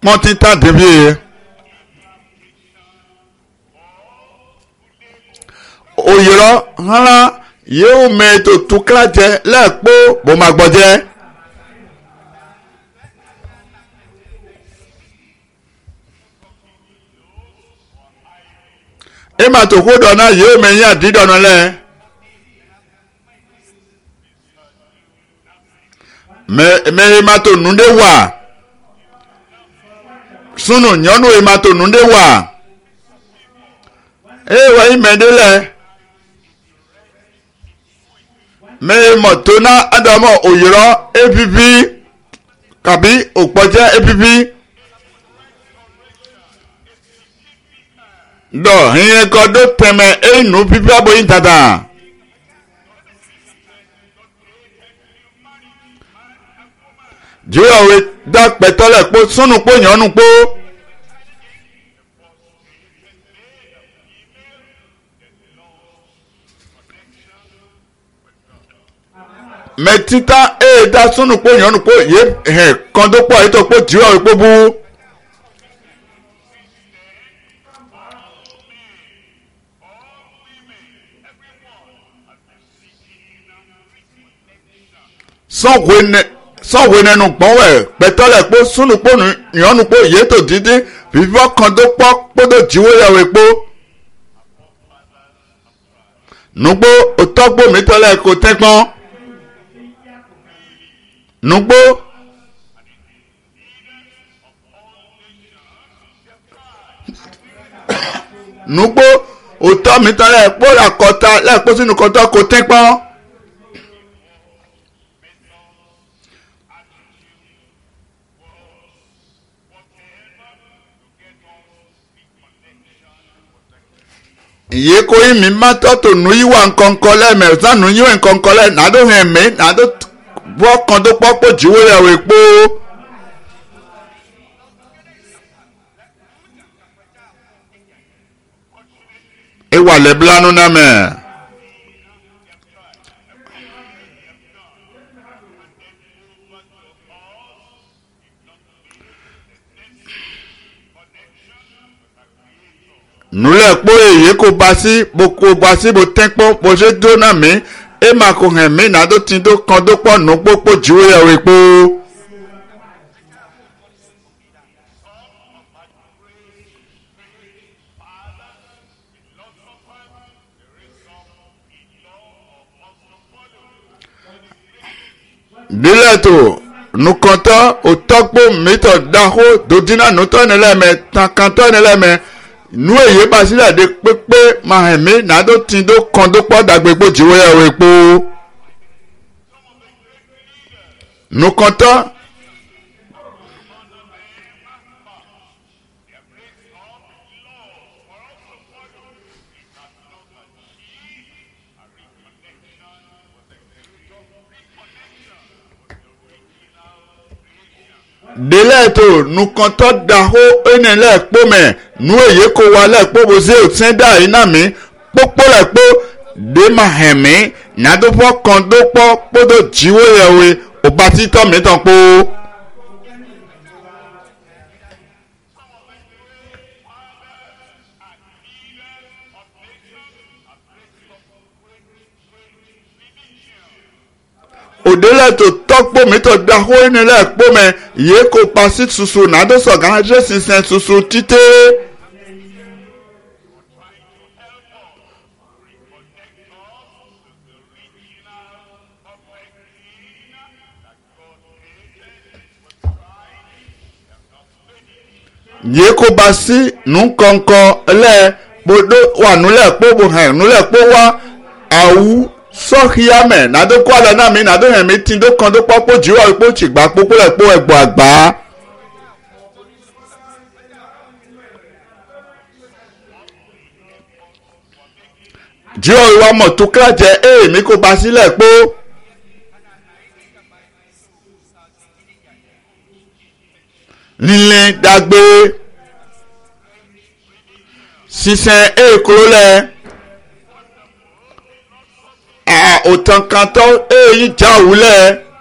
pọ́n títà débi yẹ. òyìnbó hánà yóò mẹ́tò tó kílájẹ lẹ́ẹ̀kpó bó ma gbọ́ jẹ́. ema tó kó dọ̀nà yóò mẹ́yìn àdídọ̀nà lẹ́. mẹ ema tó nùdé wà sunu nyɔnu ema tó nùdé wà eye wà yí mẹ́ndé lẹ́ mẹ mọ̀tò náà adamọ̀ òyìnbó epipi kàbí òkpọ̀jẹ́ epipi. dɔ hiɛ kɔ do tɛmɛ enu pipi aboyin tata. jiwɔwe da kpɛtɔ lɛ kpó sunu kpó nyɔnu kpó. mɛ tita eye da sunu kpó nyɔnu kpó ye hɛ kɔndo kpó ayi tɔ kpó jiwɔwe kpó bu. sọ̀wé nẹnu gbọ́n wẹ̀ pẹ̀tọ́lẹ̀ pé súnùpó ìyọ́nùpó ìyẹ́tò dídí fífọ́ kan tó pọ́ kótó jíwó yàwó epo. nugbó òtọ́gbó mi tọ́lẹ̀ kò tẹ́gbọ́n. nugbó. nugbó òtọ́ mi tọ́lẹ̀ kó làkọ́ta lẹ́ẹ̀kọ́ sínú kọ́tọ́ kò tẹ́gbọ́n. iye ko yi mi ma tɔ to nu yi wa nkɔnkɔ lɛ mɛ zan nu yi wa nkɔnkɔ lɛ nado hɛn mi nado bɔ kɔn do kpɔ kpɔ dziwo ya wo ekpo. ewa le blanu na mɛ. nulẹ̀ kpó èyí kò ba sí bó kò ba sí bó tẹ́ kpó bó ṣe dó náà mí ẹ má kò hàn mí nàdó tí dó kan dó pọ̀ nù kpó kpó jìwé yà wé kpó. dílẹ̀ tó nukọ̀tọ́ òtọ́gbó mítọ̀ dáhó dòdínà nùtọ́ nílẹ̀mẹ̀ tàkàntọ́ nílẹ̀mẹ̀ nu èyí bá sílẹ̀ de pépé máa hẹ̀ mí nàdó tí dó kan dó pọ̀ dàgbé kpó jìwé yà wé kpó. nukọ̀tọ́. délẹ̀ tó nukọ̀tọ́ dahó ẹnìlẹ̀ kpọ́mẹ̀ nu èyí kó wa lẹ̀ kpó bó ṣe òtún dá yìí náà mi kpókpó lẹ̀ kpó dé ma hẹ̀ mí nàdófọ́ kan dó kpọ́ kpódó jíwó yẹ wé òbá títọ́ mi tán kpó. òdélẹ̀ tó tọ́kpó mi tó dahó ẹnìlẹ̀ kpọ́mẹ̀ yìí kó pa sí susu nàdó sọ̀gá ẹ̀jẹ̀ sísẹ̀ susu títẹ́. yìí kó ba sí nùkọ̀ǹkọ̀ lẹ̀ kpodo wà nulẹ̀ kpóbo hẹ̀ nulẹ̀ kpó wá awu sọ́híàmẹ̀ nàdó kó alẹ́ náà mi nàdó hẹ̀ mi tí dó kan dó kpọ́ kpó jìwọ́ kpó tìgbà kpókpó lẹ̀ kpó ẹ̀gbọ́ àgbà. jìwọ́ ìwà mọ̀tò kílájẹ ẹ̀ mi kó ba sílẹ̀ kpó. lílé dàgbé sísẹn èkúrò lẹ òtàn kan tó èyí já òwúlẹ̀